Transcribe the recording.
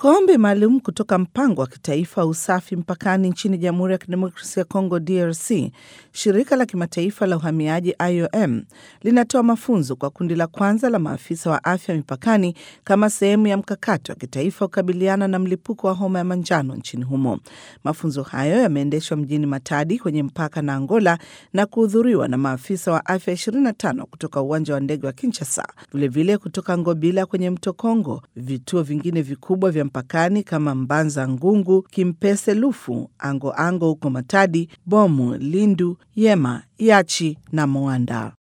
Kwa ombi maalum kutoka mpango wa kitaifa wa usafi mpakani nchini Jamhuri ya Kidemokrasia ya Kongo DRC, shirika la kimataifa la uhamiaji IOM linatoa mafunzo kwa kundi la kwanza la maafisa wa afya mipakani kama sehemu ya mkakati wa kitaifa kukabiliana na mlipuko wa homa ya manjano nchini humo. Mafunzo hayo yameendeshwa mjini Matadi kwenye mpaka na Angola na kuhudhuriwa na maafisa wa afya 25 kutoka uwanja wa ndege wa Kinshasa, vilevile kutoka Ngobila kwenye mto Kongo, vituo vingine vikubwa vya mpakani kama Mbanza Ngungu, Kimpese Lufu, Ango Ango huko Matadi, Bomu, Lindu, Yema, Yachi na Moanda.